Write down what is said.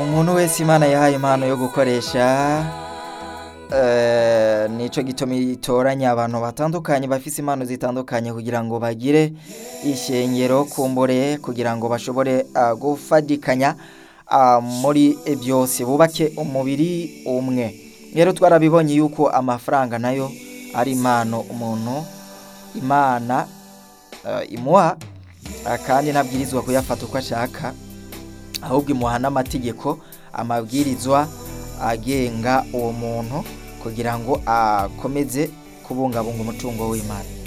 umuntu wese imana yahaye impano yo gukoresha eh, nico gituma itoranya abantu batandukanye bafise impano zitandukanye kugira ngo bagire ishengero kumbure kugira ngo bashobore ah, gufadikanya ah, muri byose bubake umubiri umwe rero twarabibonye yuko amafaranga nayo ari impano umuntu imana eh, imuha ah, kandi ntabwirizwa kuyafata uko ashaka ahubwo imuha n'amategeko amabwirizwa agenga uwo muntu kugira ngo akomeze kubungabunga umutungo w'imana